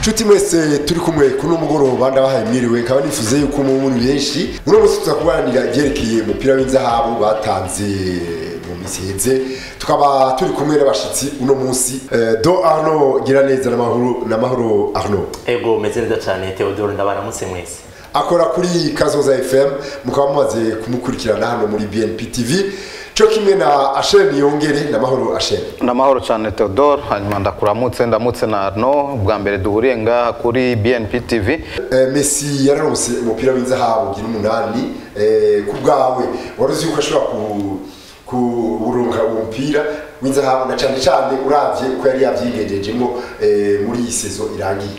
nshuti mwese turi kumwe kuno mugoroba ndabahaye mwiriwe nkaba nifuze yuko mu muri benshi uno munsi tuza kuganira ibyerekeye umupira w'inzahabu batanze mu minsi iheze tukaba turi kumwe n'abashitsi uno munsi Eh, do arno gira neza n'amahoro n'amahoro arno ego meze neza cyane theodore ndabaramutse mwese akora kuri kazoza fm mukaba mumaze kumukurikirana hano muri bnp tv cyo kimwe na asheni yongere n'amahoro asheni ndamahoro cyane Theodore hanyuma ndakuramutse ndamutse na Arno bwa mbere duhuriye ngaha kuri BNP TV Eh, Messi yararonse umupira w'inzahabu ugira umunani eh, ku bwawe wari uzi yuko ashobora ku kuronka uwo mupira w'inzahabu na cyane cyane uravye uko yari yavyigejejemo eh, muri iyi sezo irangiye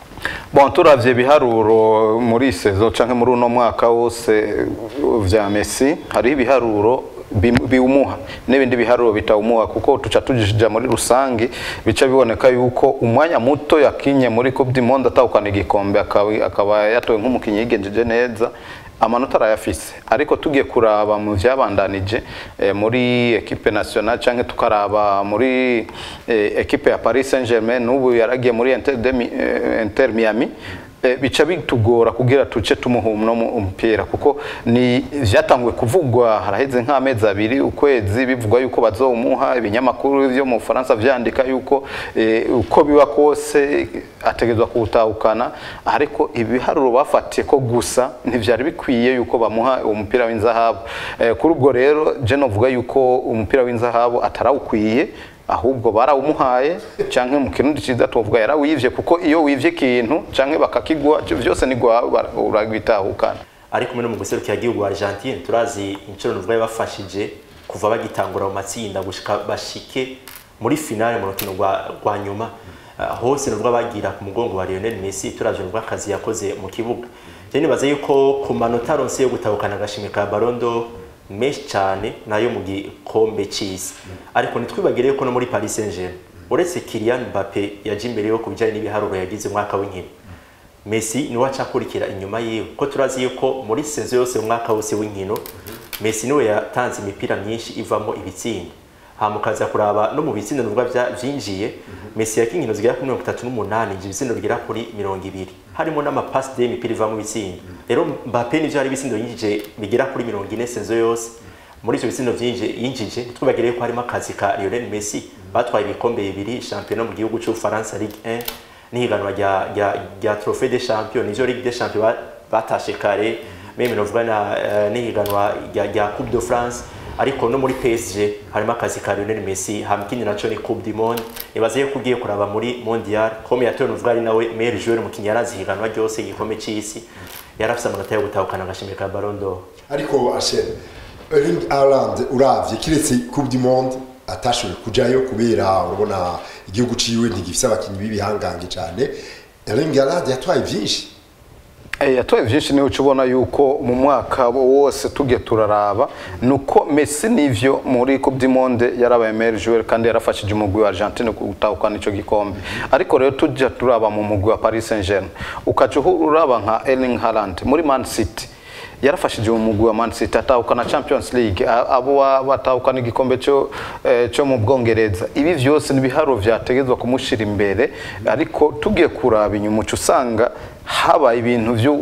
bon turavye ibiharuro muri iyi sezo canke muri uno mwaka wose vya Messi hariho ibiharuro bim- biwumuha n'ibindi biharuro bitawumuha kuko tuca tujija muri rusangi bica biboneka yuko umwanya muto yakinye muri Coupe du Monde atahukana igikombe akaba akaba yatowe nk'umukinyi yigenjeje neza amanota arayafise ariko tugiye kuraba mu vyabandanije eh, muri equipe nationale canke tukaraba muri eh, equipe ya Paris Saint-Germain n'ubu yaragiye muri Inter, de, Mi- eh, Inter Miami eh, bica bitugora kugira tuce tumuha uno mu- umupira kuko ni vyatanguye kuvugwa haraheze nk'amezi abiri ukwezi bivugwa yuko bazowumuha ibinyamakuru vyo mu Faransa vyandika yuko eh, uko biba kose ategezwa kuwutahukana ariko ibiharuro bafatiye ko gusa ntivyari bikwiye yuko bamuha umupira w'inzahabu eh, kuri ubwo rero je novuga yuko umupira w'inzahabu atarawukwiye ahubwo barawumuhaye canke mu kirundi ciza tuvuga yarawivye kuko iyo wivye ikintu canke bakakigwa vyose ni gwawe uragitahukana ariko muri mu guserukira igihugu Argentine turazi inshuro nuvuga bafashije kuva bagitangura mu matsinda gushika bashike muri finale mu rukino rwa rwa nyuma Ah, hose nuvuga bagira ku mugongo wa Lionel Messi turavye nuvuga akazi yakoze mu kibuga je nibaza yuko ku manota aronse yo gutahukana agashimwe ka Ballon d'Or menshi cyane nayo mu gikombe c'isi ariko ntitwibagire yuko no muri Paris Saint-Germain uretse Kylian Mbappe yaje imbere yo kubijyanye n'ibiharuro yagize umwaka w'inkino Messi niwe acakurikira inyuma yiwe ko turazi yuko muri sezo yose mu mwaka wose w'inkino Messi niwe yatanze imipira myinshi ivamo ibitsindo hama ukaza kuraba no mu bitsindo nuvuga vya vyinjiye Messi yakinye inkino zigera kuri mirongo itatu n'umunani ivyo bitsindo bigera kuri mirongo ibiri harimo n'amapasi de imipira ivamo ibitsindo rero Mbappe nivyo hari ibitsindo yinjije bigera kuri mirongo ine sezo yose muri ivyo bitsindo vyinjije yinjije twibagire yuko harimo akazi ka Lionel Messi batwaye ibikombe bibiri shampiyona mu gihugu c'Ubufaransa Ligue 1 n'ihiganwa rya rya rya Trophée des Champions nivyo Ligue des Champions ba- batashe kare meme novuga na eh, n'ihiganwa rya rya Coupe de France ariko no muri PSG harimo akazi ka Lionel Messi hamkini naco ni Coupe du Monde ibaze yuko ugiye kuraba muri Mondial comme yatowe novuga ari nawe meilleur joueur mu kinyarazi higanwa ryose igikombe c'isi yarafise amanota yo gutahukana agashimwe ka Ballon d'Or ariko asheni Erling Haaland uravye kiretse Coupe du Monde atashoboye kujayo kubera urabona igihugu ciwe ntigifise abakinyi b'ibihangange cyane Erling Haaland yatwaye vyinshi Eh, yatoye vyinshi niho ubona yuko mu mwaka wose tugiye turaraba nuko Messi nivyo muri Coupe du Monde yarabaye meilleur joueur kandi yarafashije umugwi wa Argentine gutahukana ico gikombe ariko rero tujya turaba mu mugwi wa Paris Saint-Germain ukaca uraba nka Erling Haaland muri Man City yarafashije umugwi wa Man City atahukana Champions League a- abo wa- batahukana igikombe cyo eh, cyo mu Bwongereza ibi vyose ni biharo vyategezwa kumushira imbere ariko tugiye kuraba inyuma uca usanga haba ibintu vyo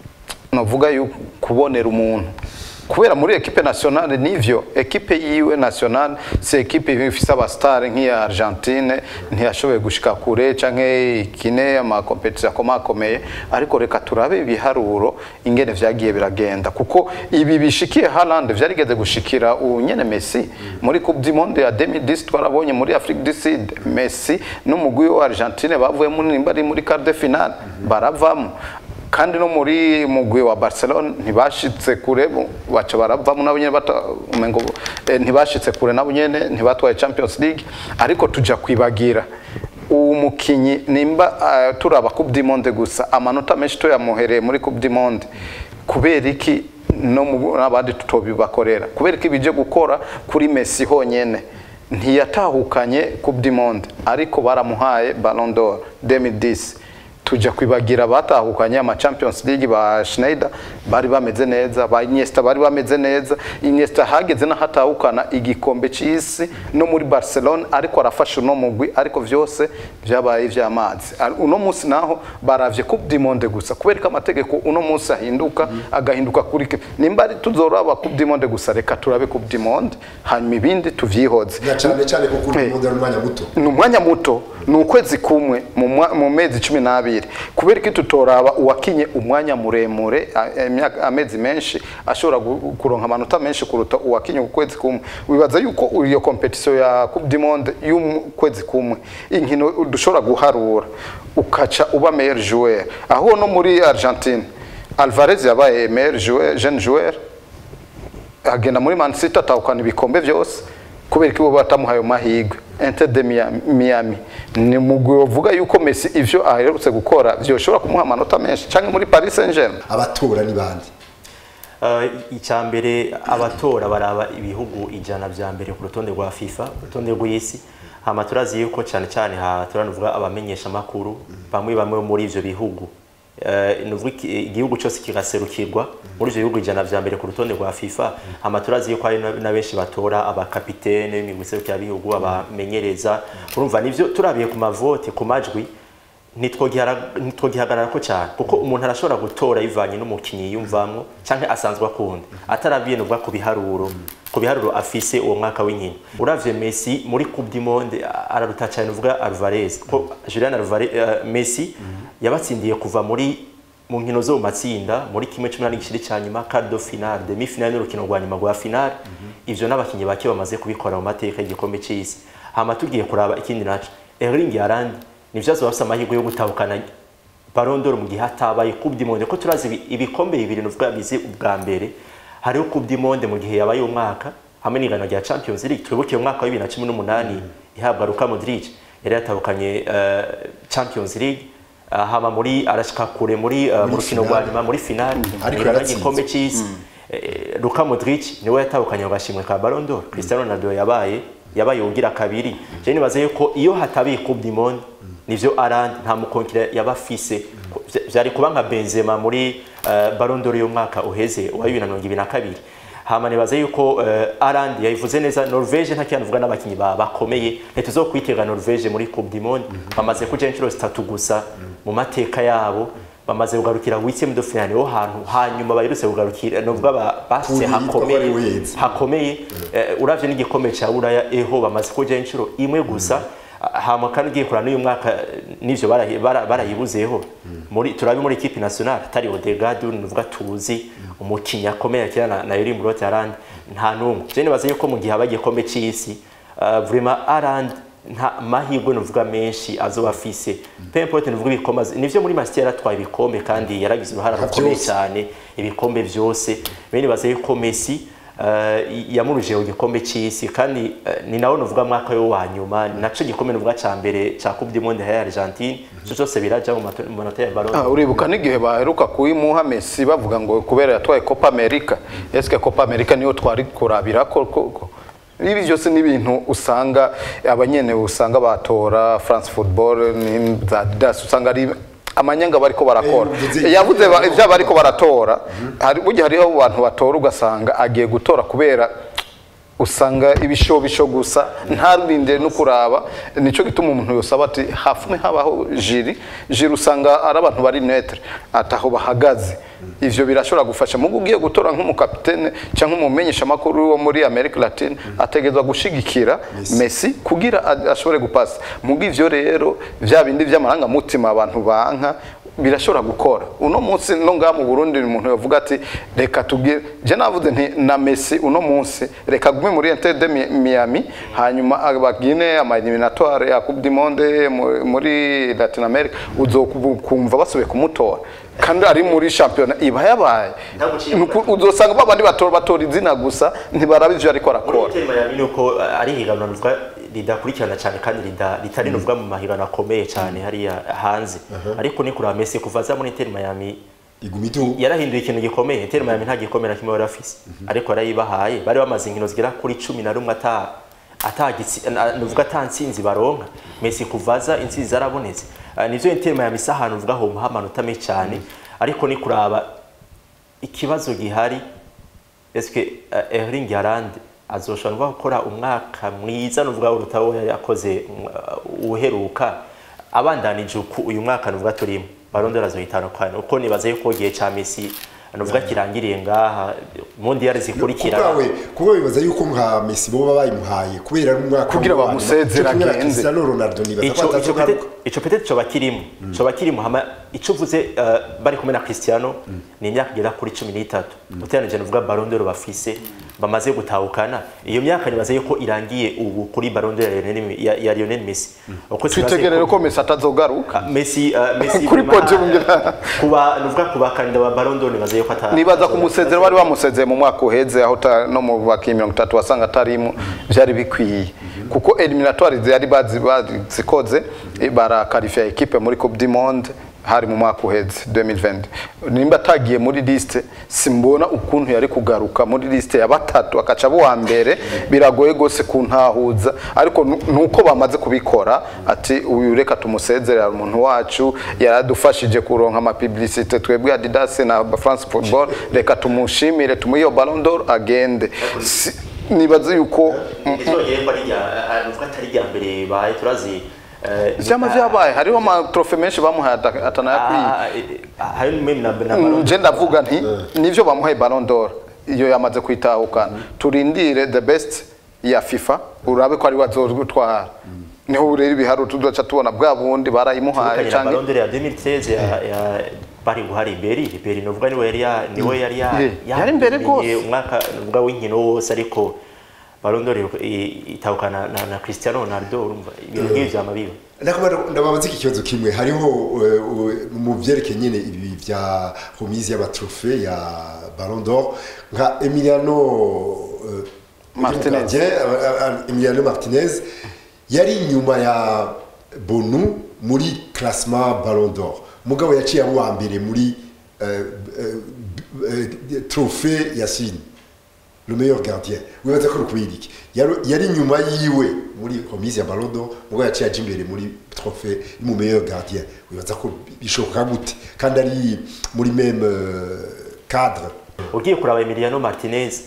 novuga yuko kubonera umuntu kubera muri ekipe nationale nivyo ekipe yiwe nationale si ekipe ifise abastare nk'iya Argentine ntiyashoboye gushika kure canke ikine amakompetisiyo akomakomeye ariko reka turabe ibiharuro ingene vyagiye biragenda kuko ibi bishikiye Haaland vyarigeze gushikira unyene Messi muri Coupe du Monde ya 2010 twarabonye muri Afrique du Sud Messi n'umugwi wa Argentine bavuyemo nimba ari muri quart de finale baravamo kandi no muri mugwi wa Barcelona ntibashitse kure bo- baca baravamo nabo nyene bata umengo eh, ntibashitse kure nabo nyene ntibatwaye Champions League ariko tuja kwibagira uwo mukinyi nimba uh, turaba Coupe du Monde gusa amanota menshi tuyamuhereye muri Coupe du Monde kubera iki no mu n'abandi tutobibakorera kubera iki bije gukora kuri Messi honyene ntiyatahukanye Coupe du Monde ariko baramuhaye Ballon d'Or 2010 tujya kwibagira batahukanye ama Champions League ba Schneider bari bameze neza ba Iniesta bari bameze neza Iniesta hageze na hatahukana igikombe c'isi no muri Barcelona ariko arafasha uno mugwi ariko vyose vyabaye ivy'amazi Ar- uno munsi naho baravye Coupe du Monde gusa kubera ko amategeko uno munsi ahinduka agahinduka kuri ke- nimba ari tuzoraba Coupe du Monde gusa reka turabe Coupe du Monde hanyuma ibindi tuvyihoze na cyane cyane kuko Eh. urukundo ari umwanya muto ni umwanya muto ni ukwezi kumwe mu mwa- mu mezi cumi n'abiri kubera ko tutoraba uwakinye umwanya muremure a- imyaka- amezi menshi ashobora gu- kuronka amanota menshi kuruta uwakinye ukwezi kumwe wibaza yuko iyo competition ya Coupe du Monde y'ukwezi kumwe inkino dushobora guharura ukaca uba meilleur joueur aho no muri Argentine Alvarez yabaye meilleur joueur jeune joueur agenda muri Man City atahukana ibikombe byose kubera ko bo batamuhaye amahirwe Inter de Miami- Miami ni mugwi uvuga yuko Messi ivyo aherutse gukora vyoshobora kumuha amanota menshi canke muri Paris Saint-Germain abatora ni bande Uh, icya mbere abatora baraba ibihugu ijana vya mbere ku rutonde rwa FIFA urutonde rw'isi hama turazi yuko cyane cyane ha turanavuga abamenyesha makuru bamwe bamwe muri ivyo bihugu uh, nuvuga iki- igihugu cyose kigaserukirwa muri ivyo bihugu ijana vya mbere ku rutonde rwa FIFA hama turazi yuko hari na- na benshi batora abakapitene b'imigwi iserukira bihugu abamenyereza urumva nivyo turabiye ku mavote ku majwi ntitwogihagarara ntitwogihagarara ko cyane kuko umuntu arashobora gutora yivanye n'umukinnyi yiyumvamwo cyangwa asanzwe akunda atarabiye nuvuga ku biharuro ku biharuro afise uwo mwaka w'inkino uravye Messi muri Coupe du Monde a- araruta cyane uvuga Alvarez ko Julian Alvarez uh, Messi yabatsindiye kuva muri mu nkino zo mu matsinda muri kimwe cumi n'umunani gishiri cya nyuma quart de finale demi finale n'urukino rwa nyuma rwa finale ivyo n'abakinnyi bake bamaze kubikora mu mateka y'igikombe c'isi hama tugiye kuraba ikindi naco Erling Haaland nivyo azoba afise amahirwe yo gutahukana Ballon d'Or mu gihe hatabaye Coupe du Monde ko turazi ibi- ibikombe bibiri nuvuga bize ubwa mbere hariho Coupe du Monde mu gihe yabaye umwaka hamwe n'ingano rya Champions League twibuke umwaka wa 2018 ihabwa Luka Modric yari yatahukanye uh, Champions League uh, hama muri arashika kure muri uh, mu rukino rwa finale. nyuma muri finale Ariko ingano yaratsinze. y'igikombe c'isi Eh, Luka Modric niwe yatahukanye agashimwe ka Ballon d'Or Cristiano Ronaldo yabaye yabaye ugira kabiri je nibaze yuko iyo hatabiye Coupe du Monde nivyo Arand nta mukonkira yaba afise Vya- vyari kuba nka Benzema muri uh, Ballon d'Or y'umwaka uheze wa 2022 hama nibaze yuko uh, Arand yayivuze neza Norvege nta kiyanuvuga n'abakinyi ba bakomeye ntituzokwitega Norvege muri Coupe du Monde bamaze kuja inshuro zitatu gusa mu mateka yabo bamaze kugarukira huitième de finale ho hantu hanyuma baherutse kugarukira novuga ba- base Kuri hakomeye Papa Louise. hakomeye eh, uravye n'igikombe ca buraya eho bamaze kuja inshuro imwe gusa hama kandi ugiye kurana n'uyu mwaka eh, n'ivyo barahi- bara- barayibuzeho muri turabe muri equipe nationale atari Odegaard nuvuga tuzi umukinnyi akomeye akina na, na Erling Brot Haaland nta numwe je nibaza yuko mu gihe haba igikombe c'isi uh, vraiment Haaland nta mahirwe nuvuga menshi azoba afise peu importe nuvuga ibikombe azi- nivyo muri Manchester yaratwaye ibikombe kandi yaragize uruhara Nka rukomeye vyose. cyane ibikombe vyose bene baze yuko Messi uh, yamuruje ku gikombe c'isi kandi uh, ni nawe nuvuga mwaka yo wa nyuma ni naco gikombe nuvuga ca mbere ca Coupe du Monde ya Argentine cyo cyose biraja mu mato- mu manota ya Ballon Ah, d'Or. uribuka n'igihe baheruka kuyimuha Messi bavuga ngo kubera yatwaye Copa America eske Copa America niyo twari kurabira ko koko ibi byose ni ibintu usanga abanyene usanga batora France Football ni za Adidas usanga ari amanyanga bariko barakora Eh, mvuze- yavuze ba- ivyo bariko baratora hari burya hariho abantu batora ugasanga agiye gutora kubera usanga ibishobisho gusa ntarinde no kuraba nico gituma umuntu yosaba ati hafumwe habaho jiri jiri usanga ari abantu bari netre ataho bahagaze ivyo birashobora gufasha mugo ugiye gutora nk'umukapitene cyangwa umumenyesha makuru wo muri America Latine ategezwa gushigikira Messi kugira a- ashobore gupasa mugo ivyo rero vya bindi vy'amaranga mutima abantu banka birashobora gukora uno munsi no ngaha mu Burundi umuntu yavuga ati reka tubwire je navuze nti na Messi uno munsi reka gume muri Inter de Mi- Miami hanyuma abagine ama eliminatoire ya Coupe du Monde mu- muri Latin America uzokumva basubiye kumutora kandi ari muri championnat iba yabaye Ntabwo uciye Nuku- uzosanga babandi batora batora izina gusa ntibaraba ivyo ariko muri arakora Inter Miami nuko uh, ari higanwa nuvuga ridakurikirana cyane kandi rida- ritari nuvuga mu mahiganwa akomeye cyane hariya hanze ariko ni kuraba Messi kuva aza muri Inter Miami iguma iduga yarahinduye ikintu gikomeye Inter Miami nta gikomeye na kimwe bari bafise ariko yarayibahaye bari bamaze inkino zigera kuri cumi na rumwe ata atagitsi na- nuvuga ata ntsinzi baronka Messi kuvaza intsinzi zarabonetse Eh, nivyo intema ya misa ahantu uvuga ho amanota menshi cyane ariko ni kuraba ikibazo gihari eske uh, Erling Haaland azoshobora gukora umwaka mwiza nuvuga uruta wo yari yakoze uh, uheruka abandanije uku uyu mwaka nuvuga turimo Ballon d'Or azohitana kwana uko nibaza yuko gihe ca Messi nuvuga kirangiriye ngaha mondial zikurikira kubwawe kuba bibaza yuko nka Messi boba bayimuhaye kubera ari umwaka Kugira wa nyuma. bamusezere Cyo kimwe na agende. Cristiano Ronaldo nibaza ko ico ico atazogaruka pete ico pete coba kirimo coba kirimo hama ico uvuze uh, bari kumwe na Cristiano ni imyaka igera kuri 13 uteranije nuvuga Ballon d'Or bafise bamaze gutahukana iyo myaka nibaze yuko irangiye ubu kuri Ballon d'Or ya Lionel- ya, ya Lionel Messi uko tubaze twitegerere ko Messi atazogaruka Ah, Messi uh, Messi Kuri vraiment, podium ngira. kuba nuvuga kuba kandida wa Ballon d'Or nibaze yuko ata nibaza kumusezera bari bamusezeye mu mwaka uheze aho ta- no mu bakinnyi mirongo itatu wasanga atarimo byari bikwiye kuko eliminatoire yari bazi- bazikoze eh, barakarifiya ekipe muri coupe du monde hari mu mwaka uheze 2020 nimba atagiye muri liste simbona ukuntu yari kugaruka muri liste ya batatu akaca abo wa mbere biragoye gose kuntahuza ariko nu- nuko bamaze kubikora ati uyu reka tumusezerera umuntu wacu yaradufashije kuronka amapublicité twebwe Adidas na France Football reka tumushimire tumuhe iyo Ballon d'Or agende Si- nibaze yuko Izongeye ko ari rya nuvuga atari rya mbere baye turazi eh, vyama vyabaye hariho amatrofe menshi bamuhaye ata- atanayakwiye Ah, eh, eh, hari meme na na Ballon nje ndavuga nti nivyo bamuhaye Ballon d'Or iyo yamaze kwitahukana turindire the best ya FIFA urabe ko ari wazotwara niho urera ibiharuro tuzoca tubona bwa bundi barayimuhaye Kanya na canke Ballon d'Or ya 2013 ya, ya bari guhari Iberi Iberi novuga niwe yari ya niwe yari ya Yeah, yari imbere yamenye rwose. umwaka novuga w'inkino wose ariko Ballon d'Or i- itahukana na, na Cristiano Ronaldo urumva ibintu nk'ivyo vyama biba ndakumva ndababaza iki kibazo kimwe hariho uh, uh, mu byerekeye nyine ibi bya remise y'amatrofe ya Ballon d'Or nka Emiliano uh, Martinez. Gardien, uh, uh, Emiliano Martinez yari inyuma ya Bonu muri classement Ballon d'Or mugabo yaciye abo wa mbere muri uh, uh, uh, trophée Yasine le meilleur gardien wibaza ko rukubira iki yari yari inyuma yiwe muri remise ya Ballon d'Or mugabo yaciye aje imbere muri trophée mu meilleur gardien wibaza ko bishoboka gute kandi ari muri même euh, cadre ugiye kuraba Emiliano Martinez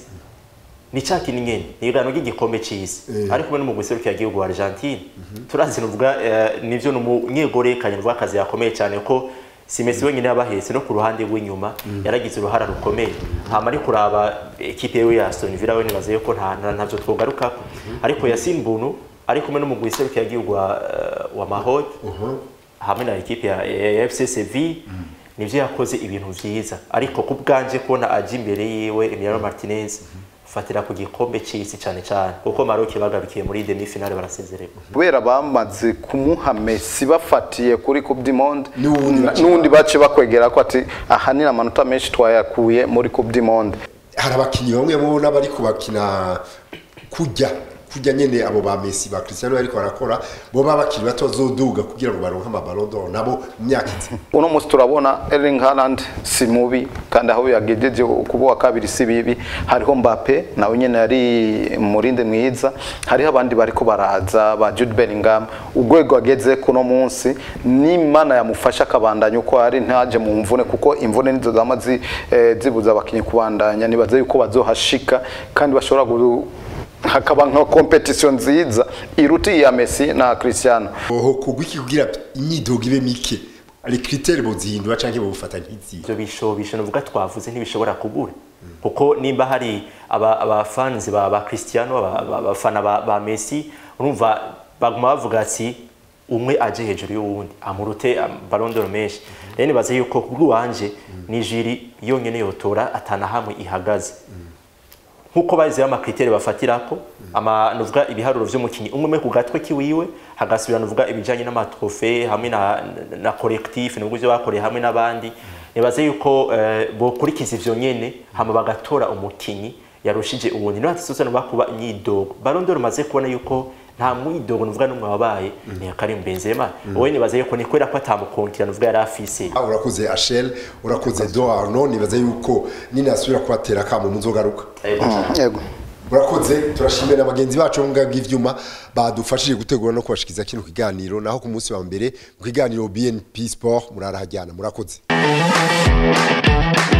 ni ca kintu nyene ni igano ry'igikombe c'isi Eh. ariko kumwe n'umugwi serukira igihugu wa Argentine turazi nuvuga eh, nivyo n'umunyegore kanye nuvuga akazi yakomeye cyane ko si Messi wenyine yabahetse no ku ruhande rw'inyuma yaragize uruhara rukomeye hama ari kuraba ekipe yewe ya Aston Villa we nibaze yuko nta nta- ntavyo twogarukako ariko Yasin Bunu ari kumwe n'umugwi serukira igihugu wa, eh, wa Maroc hamwe na ekipe ya, ya FC Sevilla nivyo yakoze ibintu vyiza ariko ku bwanje kubona aje imbere yiwe Emiliano Martinez fatira ku gikombe c'isi cyane cyane kuko Maroc bagarukiye muri demi finale barasezererwa kubera bamaze kumuha Messi bafatiye kuri Coupe du Monde N'uwundi bace- n'undi bace bakwegera ko ati aha ni amanota menshi twayakuye muri Coupe du Monde hari abakinnyi bamwe mubona bari kubakina kujya kujya nyene abo ba Messi ba Cristiano ariko barakora bo baba bakiri bato bazoduga kugira ngo baronke ama Ballon d'Or nabo mu myaka izi uno munsi turabona Erling Haaland si mubi kandi aho yagejeje kuba wa kabiri si bibi hariho Mbappe nawe nyene yari murinde mwiza hariho abandi bariko baraza ba Jude Bellingham urwego ageze kuno munsi n'Imana yamufasha akabandanya uko ari ntaje mu mvune kuko imvune nizo zama zi- eh, zibuza abakinyi kubandanya nibaze yuko bazohashika kandi bashobora gu- hakaba nka competition nziza iruta iya Messi na Cristiano oho kugwiki kugira imyidogo ibe mike les critères bozihindura canke bofata nk'izi ivyo bishobisho nuvuga twavuze ntibishobora kubura kuko nimba hari aba abafanzi ba, ba Cristiano aba- aba- abafana ba, ba Messi urumva baguma bavuga ati umwe aje hejuru y'uwundi amurute am- Ballon d'Or menshi rero nibaze yuko kubw'iwanje ni jiri yonyene yotora atana hamwe ihagaze nkuko baziho amakriteri bafatirako ama nuvuga ibiharuro vy'umukinyi umwe umwe ku gatwe kiwiwe hagasubira nuvuga ibijanye n'amatrofe hamwe na, na, na collectif nubwo ivyo bakoreye hamwe n'abandi nibaze yuko eh, bokurikiza ivyo nyene hama bagatora umukinyi yarushije uwundi no hatisosa no bakuba imyidogo Ballon d'Or maze kubona yuko nta mwidogo nuvuga n'umwe wabaye ni Karim Benzema wowe nibaze yuko ni kwera ko atamukontira nuvuga yari afise Ah, urakoze Achel urakoze Do Arnaud nibaza yuko ninasubira kubatera kamo muzogaruka Eh, yego murakoze turashimira bagenzi bacu bo mu bwabo bw'ivyuma badufashije gutegura no kubashikiza kino kiganiro naho ku munsi wa mbere mu kiganiro BNP Sport murarahajyana murakoze